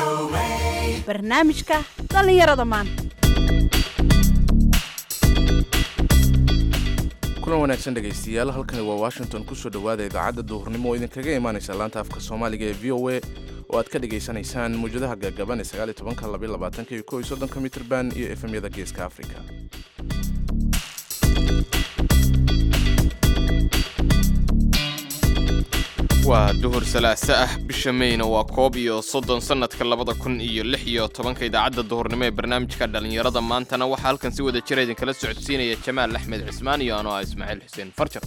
barnaamijka dhallinyarada maanta kulan wanaagsan dhegaystayaal halkani waa washington kusoo dhowaada idaacadda duhurnimo oo idinkaga imaanaysa laanta afka soomaaliga ee v o a oo aad ka dhagaysanaysaan mawjadaha gaagaban ee sagaaliy tobanka labaiy labaatanka iyo kow iyo soddonka mitrban iyo efemyada geeska afrika waa duhur salaaso ah bisha meyna waa koob iyo soddon sannadka labada kun iyo lix iyo tobanka idaacadda duhurnimo ee barnaamijka dhallinyarada maantana waxaa halkan si wada jira idinkala socodsiinaya jamaal axmed cismaan iyo anoo ah ismaaciil xuseen farjar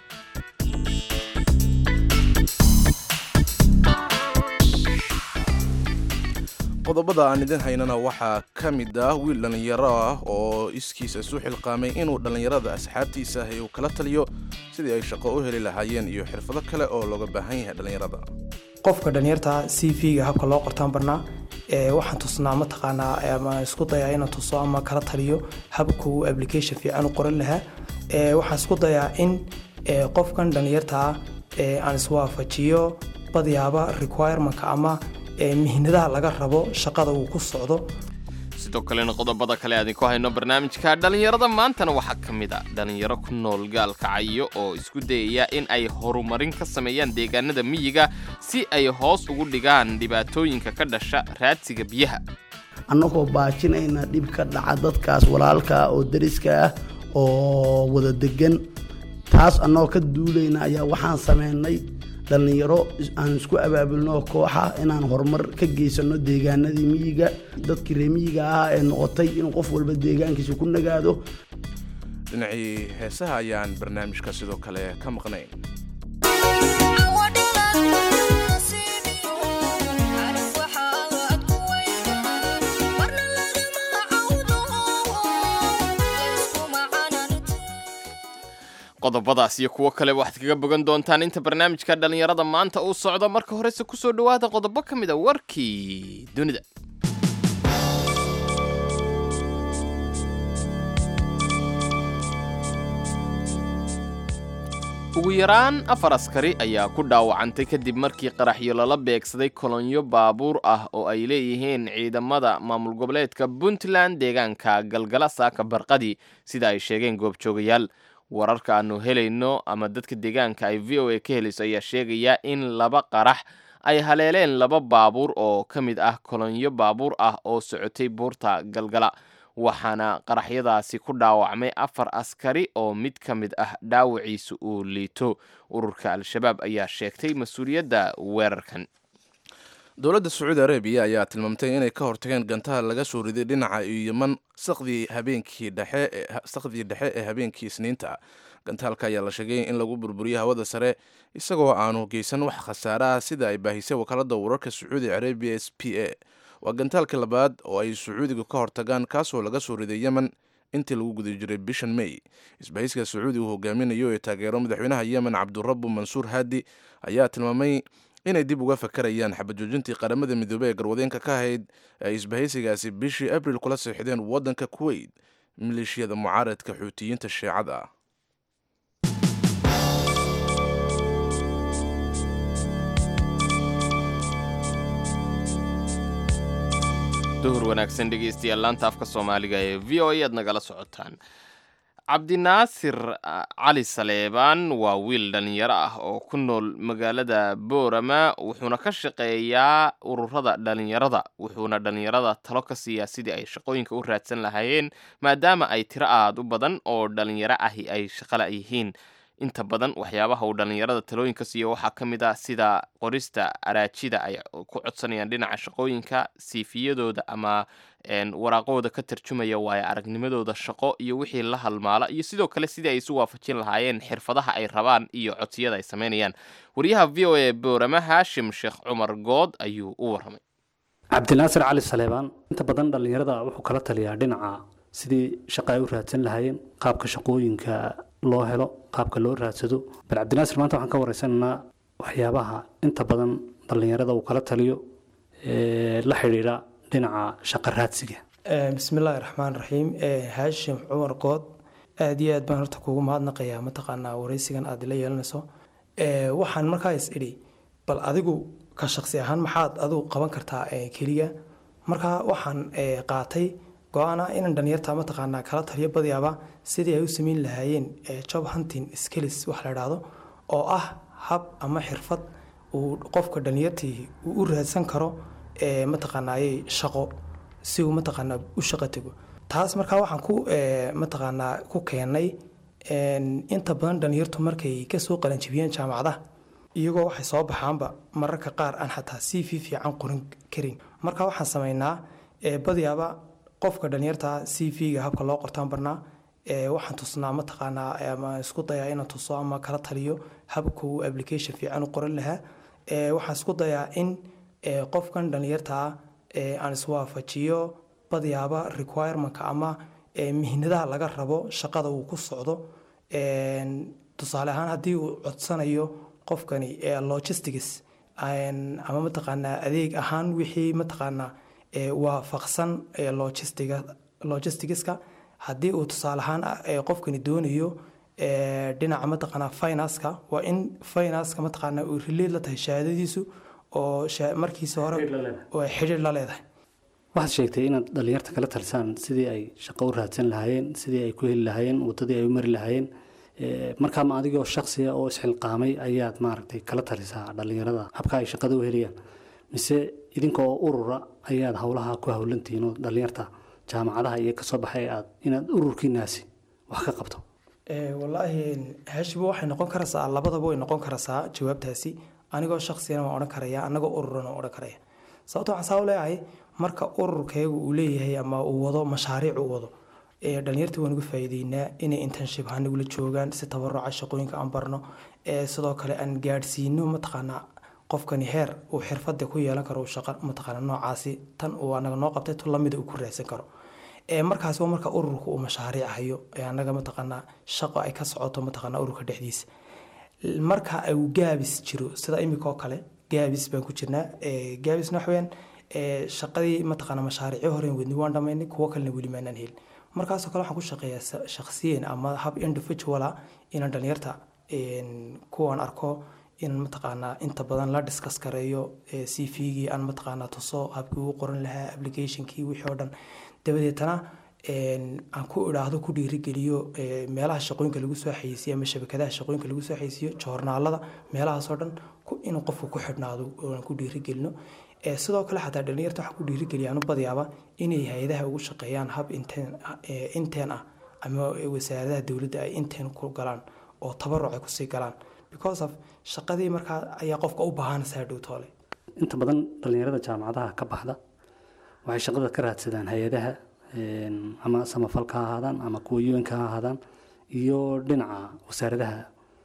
qodobada aan idin haynana waxaa ka mid ah wiil dhallinyaro ah oo iskiisa isu xilqaamay inuu dhallinyarada asxaabtiisa ahi uu kala taliyo sidii ay shaqo u heli lahaayeen iyo xirfado kale oo looga baahan yahay dhallinyarada qofka dhalinyarta c v-ga habka loo qortaan barnaa ee waxaan tusnaa mataqaanaa ama isku dayaa inaan tuso ama kala taliyo habka uu application fiican u qoran lahaa ee waxaan isku dayaa in ee qofkan dhalinyartaa ee aan iswaafajiyo badyaaba requirementka ama ee mihnadaha laga rabo shaqada uu ku socdo sidoo kalena qodobada kale aadinku hayno barnaamijka dhallinyarada maantana waxaa ka mid a dhallinyaro ku nool gaalkacyo oo isku dayaya in ay horumarin ka sameeyaan deegaanada miyiga si ay hoos ugu dhigaan dhibaatooyinka ka dhasha raadsiga biyaha annagoo baajinayna dhib ka dhaca dadkaas walaalka oo dariska ah oo wada degan taas annagoo ka duulayna ayaa waxaan sameynay dhallinyaro aan isku abaabulno kooxa inaan horumar ka geysano deegaanadii miyiga dadkii ree miyiga ahaa ee noqotay in qof walba deegaankiisa ku nagaado dhinacii heesaha ayaan barnaamijka sidoo kale ka maqnayn qodobadaas iyo kuwo kale waxaad kaga bogan doontaan inta barnaamijka dhallinyarada maanta uu socdo marka horese kusoo dhowaada qodobo ka mid a warkii dunida ugu yaraan afar askari ayaa ku dhaawacantay kadib markii qaraxyo lala beegsaday kolonyo baabuur ah oo ay leeyihiin ciidamada maamul goboleedka puntland deegaanka galgala saaka barqadii sida ay sheegeen goobjoogayaal wararka aanu helayno ama dadka deegaanka ay v o a ka helayso ayaa sheegaya in laba qarax ay haleeleen laba baabuur oo ka mid ah kolonyo baabuur ah oo socotay buurta galgala waxaana qaraxyadaasi ku dhaawacmay afar askari oo mid ka mid ah dhaawaciisa uu liito ururka al-shabaab ayaa sheegtay mas-uuliyadda weerarkan dowladda sacuudi arabiya ayaa tilmaamtay inay ka hortageen gantaha laga soo riday dhinaca yeman saqdii habeenkii dhexe saqdii dhexe ee habeenkii isniinta gantaalka ayaa la sheegay in lagu burburiyo hawada sare isagoo aanu geysan wax khasaare ah sida ay baahisay wakaalada wararka sacuudi arabiya s p a waa gantaalkii labaad oo ay sacuudiga ka hortagaan kaasoo laga soo riday yemen intii lagu guda jiray bishan may isbahayska sacuudi uu hogaaminayo ee taageero madaxweynaha yemen cabdurabu mansuur haadi ayaa tilmaamay inay dib uga fakarayaan xabajoojintii qaramada midoobey ee garwadeenka ka ahayd ay isbahaysigaasi bishii abril kula seexdeen waddanka kuweyt maleeshiyada mucaaradka xuutiyiinta sheecada ah duhur wanaagsan dhegeystayaal laanta afka soomaaliga ee v o a aad nagala socotaan cabdinaasir cali saleebaan waa wiil dhallinyaro ah oo ku nool magaalada boorama wuxuuna ka shaqeeyaa ururada dhallinyarada wuxuuna dhallinyarada talo ka siiyaa sidii ay shaqooyinka u raadsan lahaayeen maadaama ay tiro aad u badan oo dhallinyaro ahi ay shaqala yihiin inta badan waxyaabaha uu dhallinyarada talooyinka siiyo waxaa ka mid ah sida qorista araajida ay ku codsanayaan dhinaca shaqooyinka siifiyadooda ama waraaqahooda ka tarjumaya waayo aragnimadooda shaqo iyo wixii la halmaala iyo sidoo kale sidii ay isu waafajin lahaayeen xirfadaha ay rabaan iyo codsiyada ay sameynayaan wariyaha v o a boorama haashim sheekh cumar good ayuu u warramay cabdinaasir cali saleebaan inta badan dhallinyarada wuxuu kala taliyaa dhinaca sidii shaqa ay u raadsan lahaayeen qaabka shaqooyinka loo helo qaabka loo raadsado bal cabdinaasir maanta waxaan ka wareysanaynaa waxyaabaha inta badan dhallinyarada uu kala taliyo ee la xidhiidha dhinaca shaqa raadsiga bismillaahi raxmaan raxiim haashim cumar good aada iyo aad baan horta kugu mahadnaqayaa mataqaanaa wareysigan aad ila yeelanayso waxaan markaa is idhi bal adigu ka shaqsi ahaan maxaad adigu qaban kartaa ee, keliya marka waxaan ee, qaatay go-aana inaan dhalinyarta mataqaanaa kala taliyo badiyaaba sidii ay u sameyn lahaayeen ee, job hunting skills wax la idhaahdo oo ah hab ama xirfad uu qofka dhalinyartii uu u raadsan karo ee, mataqaanaaye shaqo si uu mataqaanaa u shaqo tego taas markaa waxaan ku ee, mataqaanaa ku keenay een, inta badan dhalinyartu markay kasoo qalanjibiyeen jaamacadaha iyagoo waxay soo baxaanba mararka qaar aan xataa si fi fiican qorin karin marka waxaan sameynaa ee, badiyaaba qofka dhalinyarta c v-ga habka loo qortaan barnaa ee, waxaan tusnaa mataqaanaa ama isku dayaa inaan tuso ama kala taliyo habka uu application fiican u qoran lahaa ee, waxaan isku dayaa in ee, qofkan dhalinyarta ee, aan iswaafajiyo badiyaaba requirementka ama ee, mihnadaha laga rabo shaqada uu ku socdo een, tusaale ahaan haddii uu codsanayo qofkani ee, logistics een, ama mataqaanaa adeeg ahaan wixii mataqaanaa ee, waafaqsan ee, logistiga logisticska haddii uu tusaale ahaan ee, qofkani doonayo ee, dhinaca mataqaanaa financeka waa in financeka mataqaanaa uu relate la tahay shahaadadiisu oo sha- markiisa hore oo ay xidhiir la leedahay waxaad sheegtay inaad dhallinyarta kala talisaan sidii ay shaqo u raadsan lahaayeen sidii ay ku heli lahaayeen waddadii ay u mari lahaayeen Eh, markaa ma adigoo shaksiya oo isxilqaamay ayaad maaragtay kala talisaa dhallinyarada habka ay shaqada u helayaan mise idinkoo urura ayaad howlaha ku howlantihiin oo dhallinyarta jaamacadaha iyo kasoo baxay aad inaad ururkiinaasi wax ka qabto Ee, wallaahi heshiba waxay noqon karaysaa labadaba way noqon karaysaa jawaabtaasi anigoo shaksiyana waan odhan karaya anagoo ururana waan odhan karaya sababto waxaan saa u leeyahay marka ururkaygu uu leeyahay ama uu wado mashaariic uu wado ee dhalinyartii waan uga faa'iideynaa inay internship ahaan nagula joogaan si tabaruca shaqooyinka aan barno ee sidoo kale aan gaadhsiino mataqaanaa qofkani heer uu xirfada ku yeelan karo uu shaqo mataqaana noocaasi tan uu anaga noo qabtay tu lamida uu ku raadsan karo ee markaasi waa marka ururka uu mashaariic hayo ee anaga mataqaanaa shaqo ay ka socoto mataqaanaa ururka dhexdiisa marka uu gaabis jiro sida imika oo kale gaabis baan ku jirnaa ee gaabisna waxa weyaan ee shaqadii mataqaanaa mashaariicyo horeen wadni waan dhamaynay kuwo kalena weli maanaan helin markaasoo kale waxaan ku shaqeeyaa sa- shakhsiyan ama hab individuala inaan dhalinyarta een, kuwaan arko inaan mataqaanaa inta badan la discuss gareeyo ee c v-gii aan mataqaanaa tuso habkii uu qoran lahaa applicationkii wixii oo dhan dabadeetana een, aan ku idhaahdo ku dhiirigeliyo ee, meelaha shaqooyinka lagu soo xayeysiyo ama shabakadaha shaqooyinka lagu soo xayeysiyo joornaalada meelahaasoo dhan ku- inuu qofku ku xidhnaado oo aan ku dhiirigelino Ee, sidoo kale xataa dhalinyarta waxaa ku dhiirigeliyaan u badiyaaba inay hay-adaha ugu shaqeeyaan hab inteen ee, inteen ah ama wasaaradaha dowladda ay inteen ku galaan oo tabaruc ay kusii galaan because of shaqadii markaa ayaa qofka u baahanaysaa dhow toole inta badan dhallinyarada jaamacadaha ka baxda waxay shaqada ka raadsadaan hay-adaha een, ama samafalka ha ahaadaan ama kuwa un-ka ha ahaadaan iyo dhinaca wasaaradaha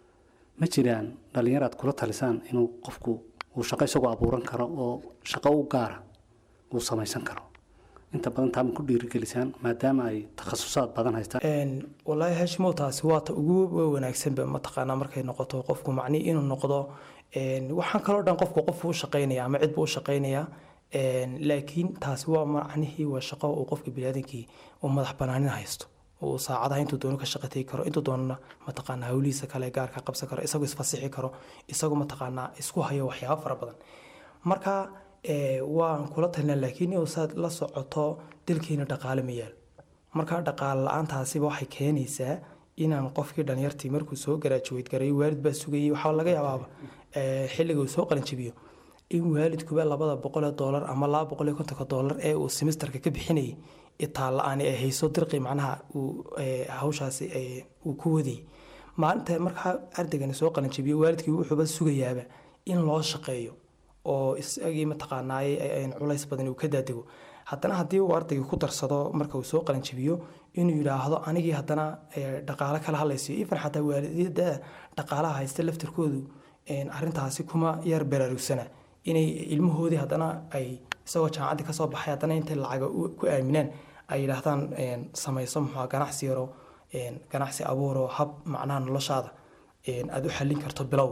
ma jiraan dhallinyar aad kula talisaan inuu qofku uu shaqo isagoo abuuran karo oo shaqo u gaara uu samaysan karo inta badan taa ma ku dhiirigelisaan maadaama ay takhasusaad badan haystaan Een, wallaahi hashimow taasi waa ta ugu wanaagsanba mataqaanaa markay noqoto qofku macnihi inuu noqdo een, waxaan kaloo dhan qofku qof u shaqaynaya ama cid buu u shaqaynaya een, laakiin taasi waa macnihii waa shaqo uu qofka biniaadankii uu madax banaanin haysto uu saacadaha intuu doono ka shaqatay karo intuu doonana mataqaanaa hawlihiisa kale gaarka qabsan karo isagoo isfasixi karo isagoo mataqaanaa isku hayo waxyaabo fara badan marka ee, waan kula talina laakiin inuu saad la socoto dalkeena dhaqaale ma yaal marka dhaqaale la-aantaasiba waxay keenaysaa inaan qofkii dhalinyartii markuu soo garaajuweyd garay waalid baa sugayay waxaa laga yaabaaba ee, xilliga uu soo qalinjabiyo in waalidkuba labada boqol ee doolar ama laba boqol iyo kontonka doolar ee uu semesterka ka bixinayay itaa la-aan ay hayso dirqi macnaha uu ee, hawshaasi ee, uu ku wadayay maalinta markaa ardaygani soo qalinjabiyo waalidkii wuxuuba sugayaaba in loo shaqeeyo oo isagii mataqaanaaye ay- culays badan uu ka daadego haddana haddii uu ardayga ku darsado marka uu soo qalinjabiyo inuu yidhaahdo anigii haddana ee, dhaqaale kala hadlaysiyo ifan xataa waalidada dhaqaalaha haysta laftirkoodu een, arrintaasi kuma yar baraarugsana inay ilmahoodii haddana ay isagoo jaamacaddii kasoo baxay haddana intay lacaga u- ku aaminaan ay yidhaahdaan een, samayso muxua ganacsi yaro een, ganacsi abuuro hab macnaha noloshaada een, aad u xallin karto bilow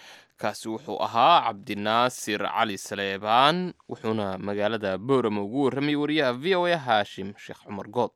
kaasi wuxuu ahaa cabdinaasir cali saleebaan wuxuuna magaalada boorama ugu warramayay wariyaha v o a haashim sheekh cumar good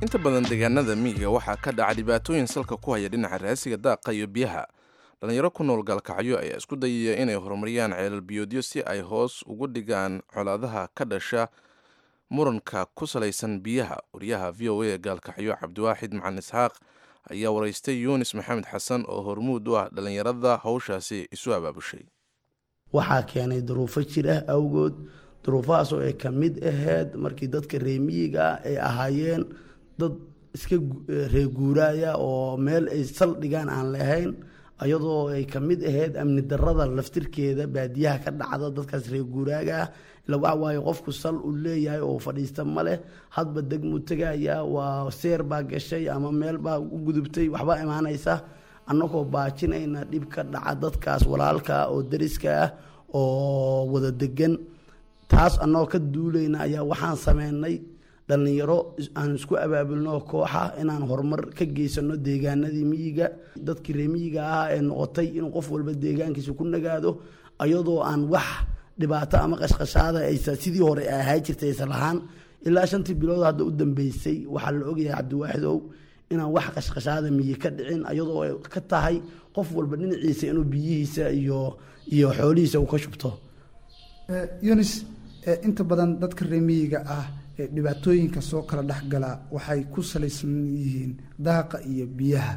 inta badan deegaanada miyiga waxaa ka dhaca dhibaatooyin salka ku haya dhinaca raasiga daaqa iyo biyaha dhallinyaro ku nool gaalkacyo ayaa isku dayaya inay horumariyaan ceelal biyoodyo si ay hoos ugu dhigaan colaadaha ka dhasha muranka ku salaysan biyaha wariyaha v o a gaalkacyo cabdiwaaxid macalin isxaaq ayaa waraystay yuunis maxamed xasan oo hormuud u ah dhallinyarada howshaasi isu abaabushay waxaa keenay duruufo jir ah awgood duruufahaas oo ay ka mid ahayd markii dadka reemiyiga ah ay ahaayeen dad iska reeguuraaya oo meel ay saldhigaan aan lahayn ayadoo ay ka mid ahayd amni darada laftirkeeda baadiyaha ka dhacda dadkaas reeguuraaga ah ila waxa waaye qofku sal uu leeyahay oo fadhiista ma leh hadba degmuu tegaya waa seer baa gashay ama meel baa u gudubtay waxbaa imaanaysa annagoo baajinayna dhib ka dhaca dadkaas walaalka oo dariska ah oo wada degan taas annagoo ka duulayna ayaa waxaan sameynay dhallinyaro aan isku abaabulno kooxa inaan horumar ka geysano deegaanadii miyiga dadkii ree miyiga ah ee noqotay inuu qof walba deegaankiisa ku nagaado ayadoo aan wax dhibaato ama qashqashaada aysa sidii hore ahaa jirtay aysa lahaan ilaa shantii bilood hadda u dambeysay waxaa la ogyahay cabdiwaaxid ow inaan wax qashqashaada miyi ka dhicin ayadoo ay ka tahay qof walba dhinaciisa inuu biyihiisa iyo iyo xoolihiisa uu ka shubto yunis inta badan dadka reemiyiga ah ee dhibaatooyinka soo kala dhexgala waxay ku salaysan yihiin daaqa iyo biyaha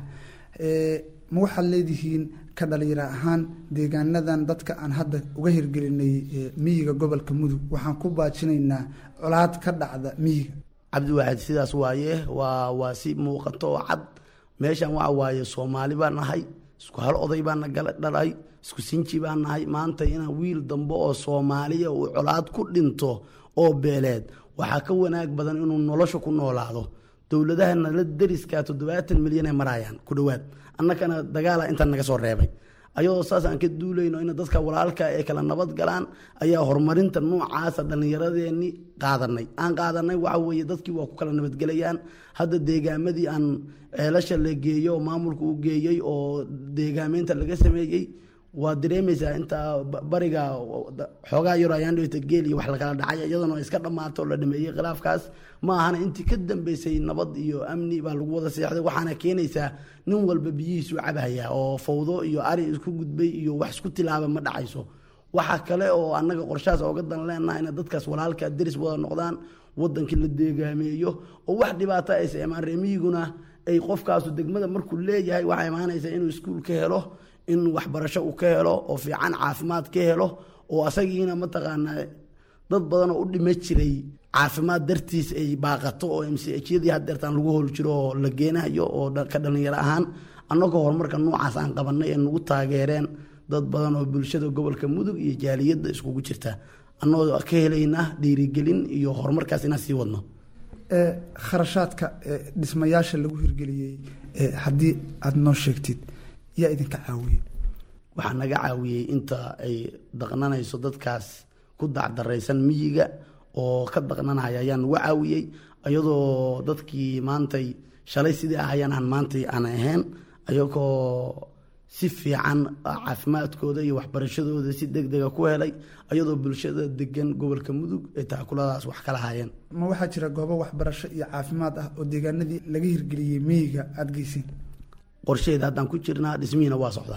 ma waxaad leedihiin ka dhalinyaro ahaan deegaanadan dadka aan hadda uga hirgelinay miyiga gobolka mudug waxaan ku baajinaynaa colaad ka dhacda miyiga cabdiwaaxid sidaas waaye waa waa si muuqato oo cad meeshan waxa waaye soomaali baa nahay isku hal oday baana gala dhalay isku sinji baa nahay maanta inaan wiil dambe oo soomaaliya uu colaad ku dhinto oo beeleed waxaa ka wanaag badan inuu nolosha ku noolaado dowladahana la deriskaa toddobaatan milyan ay maraayaan ku dhowaad annakana dagaala intaan naga soo reebay ayadoo saas aan ka duulayno in dadka walaalka ee kala nabad galaan ayaa horumarinta noocaasa dhallinyaradeenni qaadanay aan qaadanay waxa weeye dadkii waa ku kala nabadgelayaan hadda deegaamadii aan ceelasha la geeyo oo maamulka u geeyey oo deegaameynta laga sameeyey waa dareemaysaa inta bariga xoogaa yaro ayaan dhawta geel iyo wax lakala dhacay iyadana iska dhammaato oo la dhameeyey khilaafkaas ma ahana intii ka dambeysay nabad iyo amni baa lagu wada seexday waxaana keenaysaa nin walba biyihiisu cabhaya oo fawdo iyo ari isku gudbay iyo wax isku tilaaba ma dhacayso waxa kale oo annaga qorshahaas ooga dan leenaha ina dadkaas walaalka deris wada noqdaan wadankii la deegaameeyo oo wax dhibaato aysa imaan reemiyiguna ay qofkaasu degmada markuu leeyahay waxaa imaanaysa inuu iskuul ka helo in waxbarasho uu ka helo oo fiican caafimaad ka helo oo asagiina mataqaanaa dad badan oo u dhima jiray caafimaad dartiis ay baaqato oo mchadii hadeertaan lagu hol jiro oo la geenayo oo ka dhallinyaro ahaan annagoo horumarka noocaas aan qabanay ee nagu taageereen dad badan oo bulshada gobolka mudug iyo jaaliyadda iskugu jirta annagoo ka helayna dhiirigelin iyo horumarkaas inaan sii wadno kharashaadka dhismayaasha lagu hirgeliyey haddii aada noo sheegtid yaa idinka caawiye waxaa naga caawiyey inta ay daqnanayso dadkaas ku dacdaraysan miyiga oo ka daqnanaya ayaa nagu caawiyey iyadoo dadkii maantay shalay sidii ahayaan aan maantay aan ahayn ayagoo si fiican caafimaadkooda iyo waxbarashadooda si deg dega ku helay ayadoo bulshada degan gobolka mudug ay taakuladaas wax kala hayeen ma waxaa jira goobo waxbarasho iyo caafimaad ah oo deegaanadii laga hirgeliyey miyiga aada geyseen qorsheeda haddaan ku jirnaa dhismihiina waa socdaa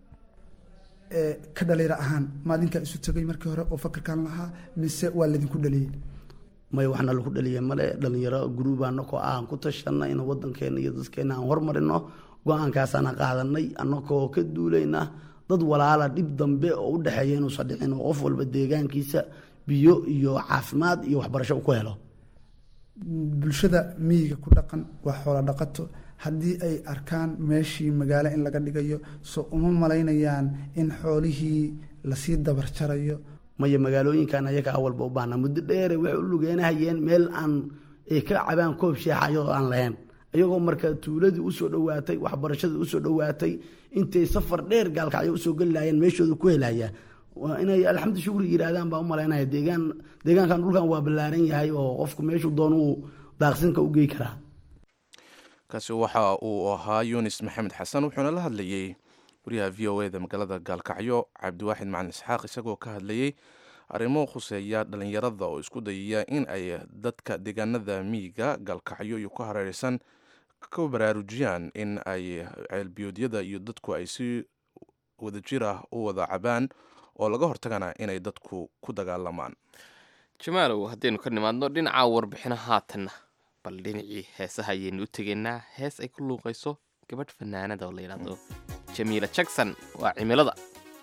ka dhalinyaro ahaan maalinkaa isu tegay markii hore oo fakarkan lahaa mise waa laydinku dhaliyey may waxna lagu dhaliyay male dhalinyaro guruubaanakoo aan ku tashanay in wadankeena iyo dadkeena aan hormarino go-aankaasaana qaadanay annagoo ka duulayna dad walaala dhib dambe oo u dhexeeya inuusan dhicin oo qof walba deegaankiisa biyo iyo caafimaad iyo waxbarasho ku helo bulshada miyiga ku dhaqan waa xoola dhaqato haddii ay arkaan meeshii magaalo in laga dhigayo soo uma malaynayaan in xoolihii lasii dabar jarayo maya magaalooyinkan ayaga awalba u baahna muddo dheere waxay u lugeenahayeen meel aan ay ka cabaan koob sheexayo oo aan lahayn iyagoo marka tuuladii usoo dhowaatay waxbarashadii usoo dhowaatay intay safar dheer gaalkacyo usoo geli lahayeen meeshooda ku helaya inay alxamdu shukri yihaahdaan baa u malaynaya deegaan deegaankan dhulkan waa ballaaran yahay oo qofku meeshuu doon uu daaqsinka u gey karaa kaasi waxa uu ahaa yunis maxamed xasan wuxuuna la hadlayey wariyaha v o eda magaalada gaalkacyo cabdiwaaxid macalin isxaaq isagoo ka hadlayey arrimo khuseeya dhallinyarada oo isku dayaya in ay dadka deegaanada miyiga gaalkacyo iyo ku hareereysan ka baraarujiyaan in ay ceelbiyoodyada iyo dadku ay si wadajir ah u wada cabaan oo laga hortagana inay dadku ku dagaalamaan jamaalow haddaynu ka nimaadno dhinaca warbixino haatanna bal dhinacii heesaha ayaynu u tegaynaa hees ay ku luuqayso gabadh fanaanada oo la yidhaahdo jamiila jackson waa cimilada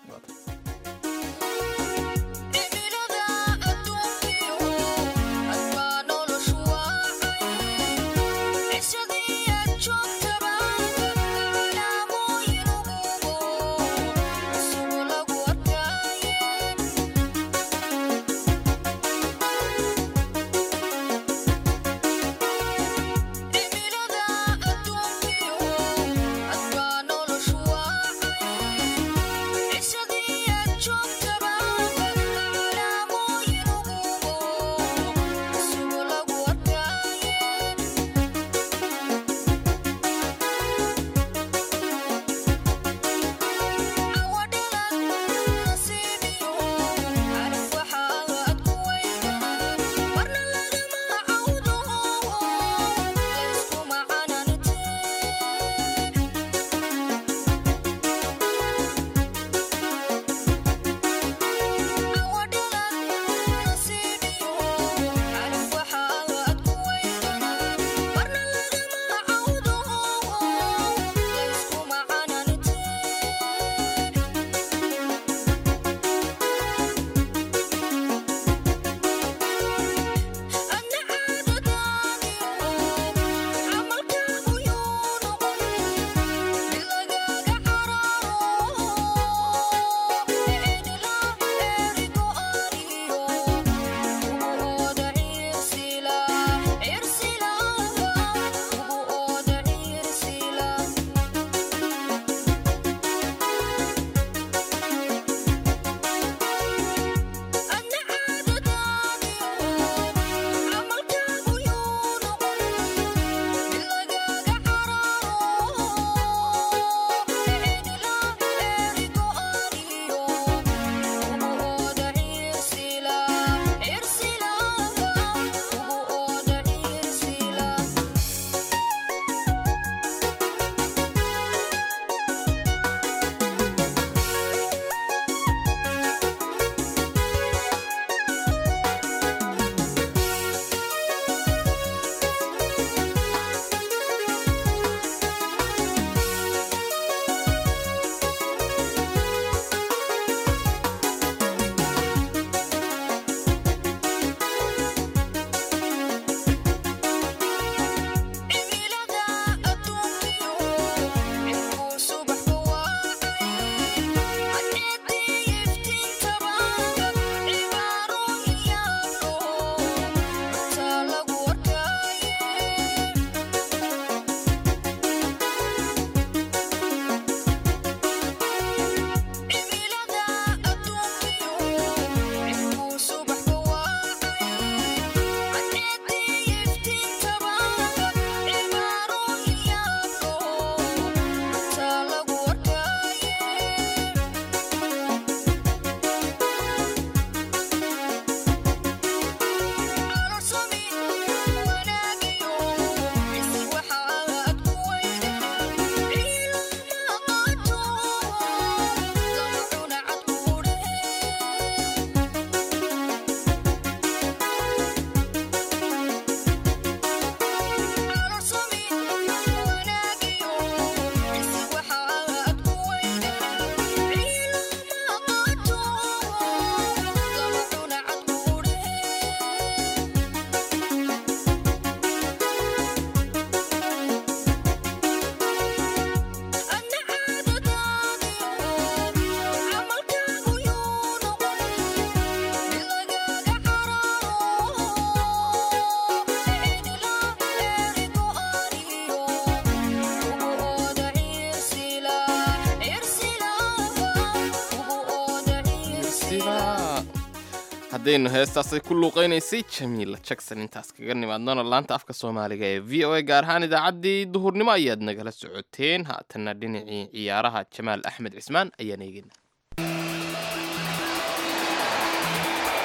haddaynu heestaasay ku luuqaynaysay jamiila jackson intaas kaga nimaadnona laanta afka soomaaliga ee v o a gaar ahaan idaacaddii duhurnimo ayaad nagala socoteen haatanna dhinacii ciyaaraha jamaal axmed cismaan ayaan eegina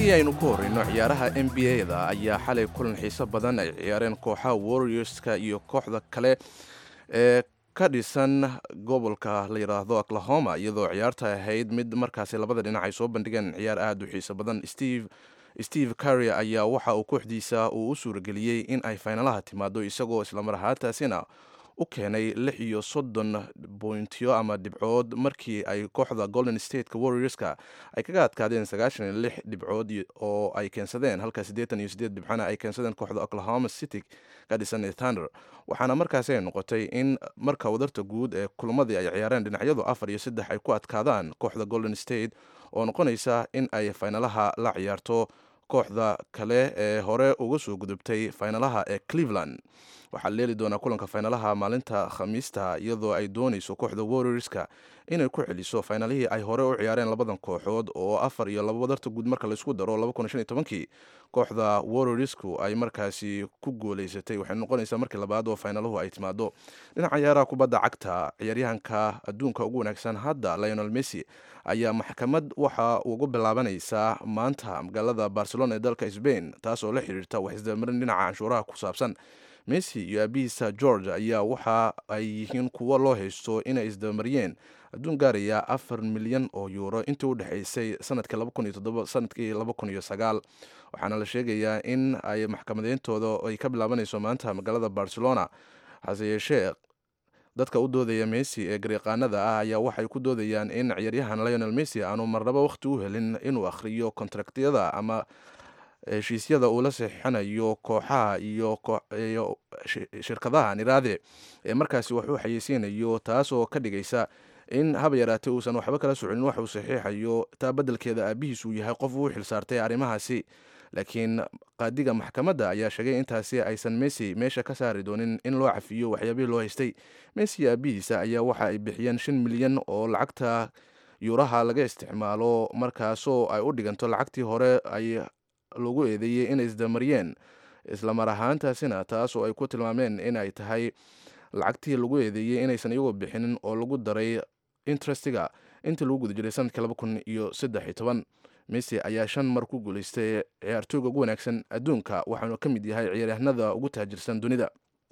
haddii aynu ku horreyno ciyaaraha n b a-da ayaa xalay kulan xiiso badan ay ciyaareen kooxaha warriorska iyo kooxda kale ee ka dhisan gobolka la yidhaahdo oklahoma iyadoo ciyaarta ahayd mid markaasi labada dhinac ay soo bandhigeen ciyaar aada u xiiso badan steve steve carrier ayaa waxa uu kooxdiisa uu u suurageliyey in ay faynalaha timaado isagoo islamar ahaantaasina u keenay lix iyo soddon bointiyo ama dhibcood markii ay kooxda golden stateka warriorska ay kaga adkaadeen sagaashan iyo lix dhibcood oo ay keensadeen halka siddeetan iyo siddeed dhibcana ay keensadeen kooxda oklahoma city ka dhisan thunder waxaana markaasi ay noqotay in marka wadarta guud ee kulamadii ay ciyaareen dhinacyadu afar iyo saddex ay ku adkaadaan kooxda golden state oo noqonaysa in ay faynalaha la ciyaarto kooxda kale ee hore uga soo gudubtay faynalaha ee cleveland waxaa leeli doonaa kulanka faynalaha maalinta khamiista iyadoo ay doonayso kooxda warriorska inay ku celiso faynalihii ay hore u ciyaareen labadan kooxood oo afar iyo laba wadarta guud marka laisku daro kii kooxda warriorsku ay markaasi ku gooleysatay waxay noqonaysaa markii labaad oo faynaluhu ay timaado dhinaca ciyaaraha kubadda cagta ciyaaryahanka adduunka ugu wanaagsan hadda lionel messi ayaa maxkamad waxa ugu bilaabanaysaa maanta magaalada barcelona ee dalka sbain taas oo la xiriirta wax isdabamarin dhinaca canshuuraha ku saabsan messi iyo aabihiisa george ayaa waxa ay yihiin kuwo loo haysto inay isdabamariyeen adduun gaaraya afar milyan oo yuuro intii u dhexaysay sanadkii sanadkii waxaana la sheegayaa in ay maxkamadeyntooda ay ka bilaabanayso maanta magaalada barcelona hase yeeshee dadka u doodaya messi ee garyaqaanada ah ayaa waxay ku doodayaan in ciyaaryahan lionel messi aanu marnaba wakhti u helin inuu akhriyo kontraktiyada ama heshiisyada uu la saxiixanayo kooxaha iyo shirkadaha niraade ee markaasi wax u xayeysiinayo taas oo ka dhigaysa in haba yaraatee uusan waxba kala soconin wax uu saxiixayo taa beddelkeeda aabihiis uu yahay qof uu xilsaartay arrimahaasi laakiin qaadiga maxkamadda ayaa sheegay intaasi aysan messi meesha ka saari doonin in loo cafiyo waxyaabihii loo haystay messi iyo aabihiisa ayaa waxa ay bixiyeen shan milyan oo lacagta yuuraha laga isticmaalo markaasoo ay u dhiganto lacagtii hore ay lagu eedeeyey inay isdamariyeen islamar ahaantaasina taas oo ay ku tilmaameen inay tahay lacagtii lagu eedeeyey inaysan iyagoo bixinin oo lagu daray interestiga intii lagu guda jiray sanadkii laba kun iyo saddex iyo toban messi ayaa shan mar ku guulaystay ciyaartooyga ugu wanaagsan adduunka waxaanu ka mid yahay ciyaaryahanada ugu taajirsan dunida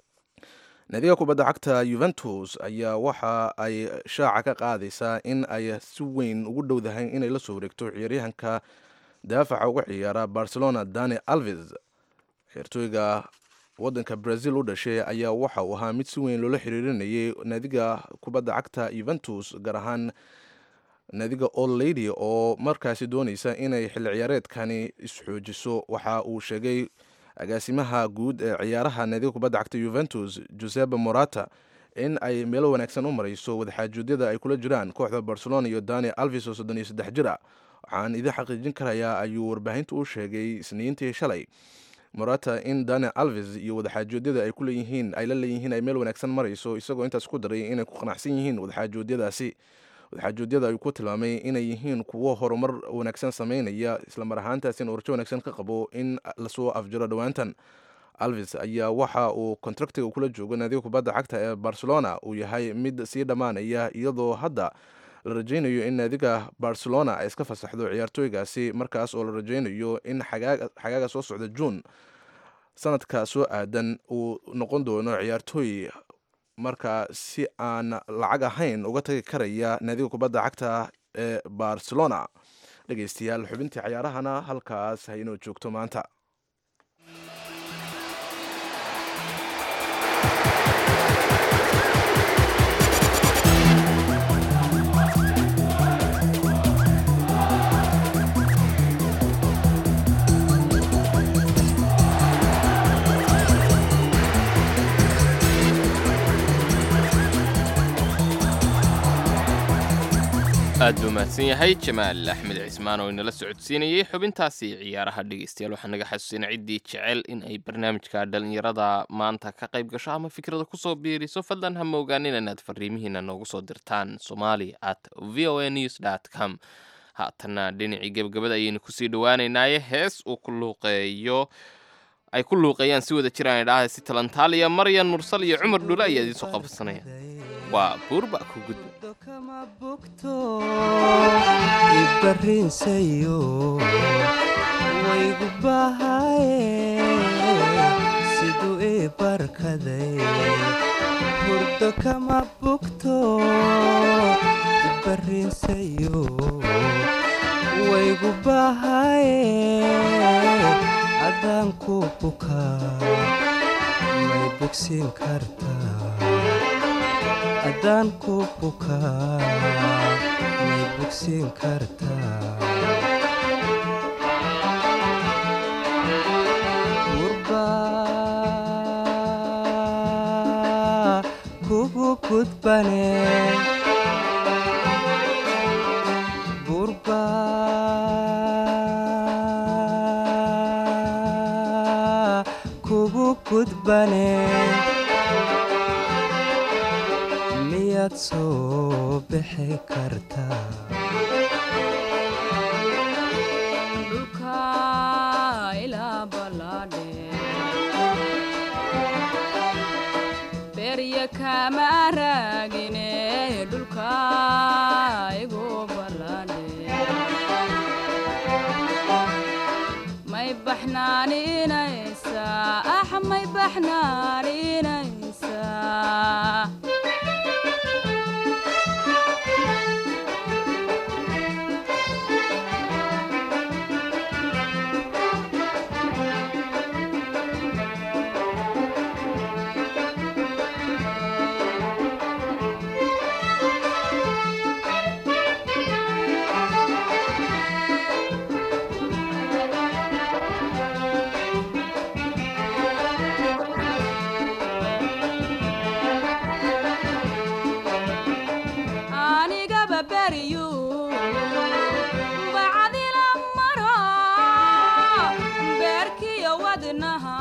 naadiga kubadda cagta yuventus ayaa waxa ay shaaca ka qaadaysaa in ay si weyn ugu dhowdahay inay la soo wareegto ciyaaryahanka daafaca uga ciyaara barcelona dani alves ciyaartooyga wadanka brazil u dhashay ayaa waxa uu ahaa mid si weyn loola xiriirinayay naadiga kubadda cagta yuventus gaar ahaan naadiga old lady oo markaasi doonaysa inay xilli ciyaareedkani isxoojiso waxa uu sheegay agaasimaha guud ee ciyaaraha naadiga kubadda cagta yuventus josebe morata in ay meelo wanaagsan u marayso wadaxaajuudyada ay kula jiraan kooxda barcelona iyo dani alves oo soddon iyo saddex jir a waxaan idin xaqiijin karayaa ayuu warbaahinta u sheegay isniintii shalay morata in dani alves iyo wadaxaajoodiyada ay kuleeyihiin ay la leeyihiin ay meel wanaagsan marayso isagoo intaas ku daray inay ku qanacsan yihiin wadaxaajoodyadaasi wadaxaajoodyada ayuu ku tilmaamay inay yihiin kuwo horumar wanaagsan sameynaya islamar ahaantaasina urjo wanaagsan ka qabo in lasoo afjaro dhowaantan alves ayaa waxa uu kontraktiga kula joogo naadiga kubadda cagta ee barcelona uu yahay mid sii dhammaanaya iyadoo hadda la rajaynayo in naadiga barcelona ay iska fasaxdo ciyaartooygaasi markaas oo la rajaynayo in xagaaga soo socda juun sanadka soo aadan uu noqon doono ciyaartooy marka si aan lacag ahayn uga tagi karaya naadiga kubadda cagta ee barcelona dhegeystayaal xubintii cayaarahana halkaas haynoo joogto maanta aad buu mahadsan yahay jamaal axmed cismaan oo inala socodsiinayey xubintaasi ciyaaraha dhegeystayaal waxaa naga xasuusina ciddii jecel in ay barnaamijka dhalinyarada maanta ka qayb gasho ama fikrada kusoo biiriso fadlan hama ogaanin inaad fariimihiina noogu soo dirtaan somali at v o a news dt com haatanna dhinacii gebagabada ayaynu kusii dhowaaneynaaye hees uu ku luuqeeyo ay ku luuqeeyaan si wada jiraan idhaaha si talantaaliya maryan mursal iyo cumar dhule ayaa idiin soo qabsanaya waa buurba ku gudba kama bogto ibarinsayo waygu bahaye siduu ii barkaday hurdo kama bogto ibarinsayo waygu bahaye adaan ku bukaa may bogsiin kartaa haddaan ku bukaa may bogsiin kartaa burba kugu gudbane burba kugu gudbane miyaad soo bixi kartaa dhulka ilaa ballaadhe berya kama raagine dhulka igu ballaadhe may baxnaaninaysaa ah may baxnaaninaysaa anigaba beriyu bacdila maro beerkiyo wadnaha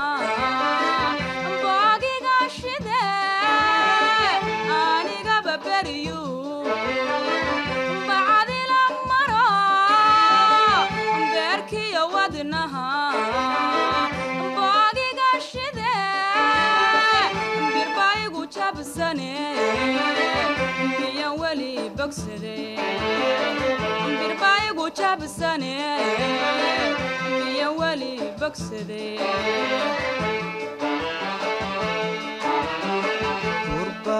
boogiga shide anigaba beriyu bacdila maro beerkiyo wadnaha boogiga shide birbaigu jabsane biyan weli bogsade birbaigu jabsane biyan weli bogsade burba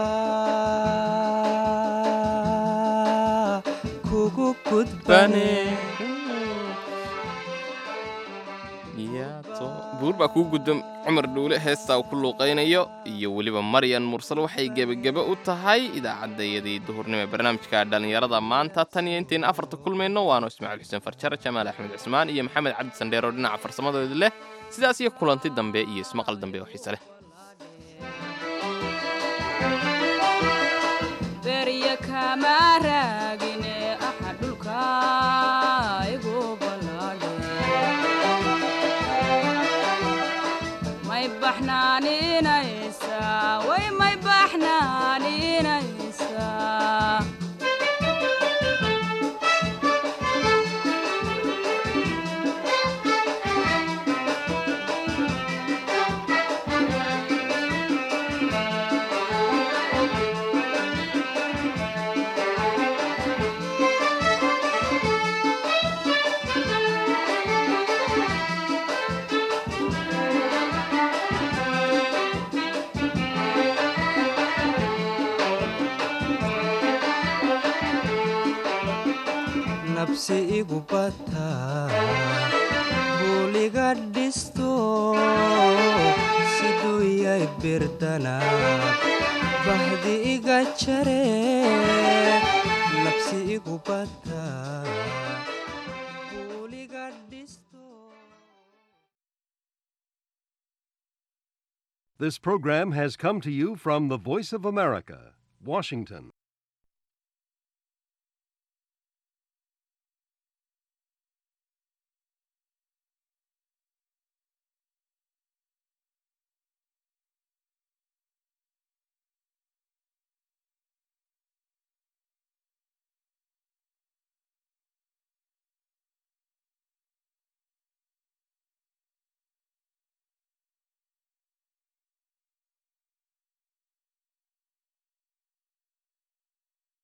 kugu gudbane buurbaa kuu gudba cumar dhuule heestaa uu ku luuqaynayo iyo weliba maryan mursal waxay gebagebe u tahay idaacaddayadii duhurnimo ee barnaamijka dhallinyarada maanta tan iyo intayna afarta kulmayno waanu ismaaciil xuseen farjar jamaal axmed cismaan iyo maxamed cabdi sandheer oo dhinaca farsamadooda leh sidaas iyo kulanti dambe iyo ismaqal dambe oo xiise leh berya kama raagine aha dhulka igu ballaadhe may baxnaaninaysaa way may baxnaaninaysaa nabsi igu bataa buuliga dhisto siduu yay birdanab bahdi iga jare nabsi igu bataa buuliga dhisto This program has come to you from the Voice of America, Washington.